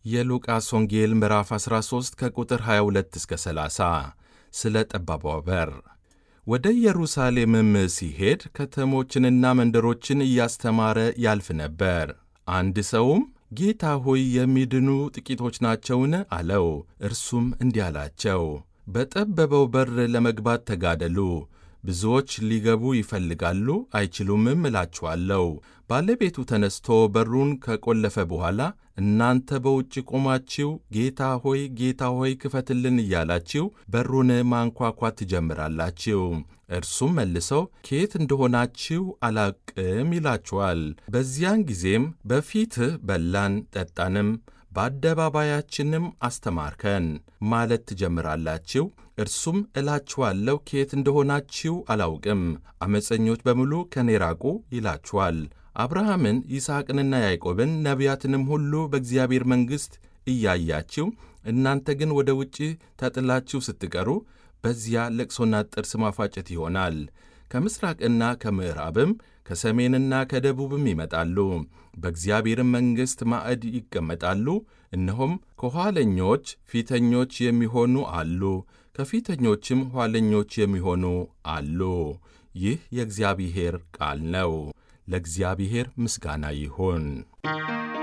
የሉቃስ ወንጌል ምዕራፍ 13 ከቁጥር 22 እስከ 30 ስለ ጠባቧ በር። ወደ ኢየሩሳሌምም ሲሄድ ከተሞችንና መንደሮችን እያስተማረ ያልፍ ነበር። አንድ ሰውም ጌታ ሆይ የሚድኑ ጥቂቶች ናቸውን? አለው። እርሱም እንዲህ አላቸው፣ በጠበበው በር ለመግባት ተጋደሉ። ብዙዎች ሊገቡ ይፈልጋሉ፣ አይችሉምም እላችኋለሁ። ባለቤቱ ተነስቶ በሩን ከቈለፈ በኋላ እናንተ በውጭ ቆማችሁ ጌታ ሆይ ጌታ ሆይ ክፈትልን እያላችሁ በሩን ማንኳኳት ትጀምራላችሁ። እርሱም መልሰው ከየት እንደሆናችሁ አላቅም ይላችኋል። በዚያን ጊዜም በፊትህ በላን ጠጣንም፣ በአደባባያችንም አስተማርከን ማለት ትጀምራላችሁ። እርሱም እላችኋለሁ ከየት እንደሆናችሁ አላውቅም፣ ዓመፀኞች በሙሉ ከኔ ራቁ ይላችኋል። አብርሃምን ይስሐቅንና ያዕቆብን ነቢያትንም ሁሉ በእግዚአብሔር መንግሥት እያያችሁ እናንተ ግን ወደ ውጭ ተጥላችሁ ስትቀሩ በዚያ ለቅሶና ጥርስ ማፋጨት ይሆናል። ከምሥራቅና ከምዕራብም ከሰሜንና ከደቡብም ይመጣሉ፣ በእግዚአብሔርም መንግሥት ማዕድ ይቀመጣሉ። እነሆም ከኋለኞች ፊተኞች የሚሆኑ አሉ፣ ከፊተኞችም ኋለኞች የሚሆኑ አሉ። ይህ የእግዚአብሔር ቃል ነው። ለእግዚአብሔር ምስጋና ይሁን።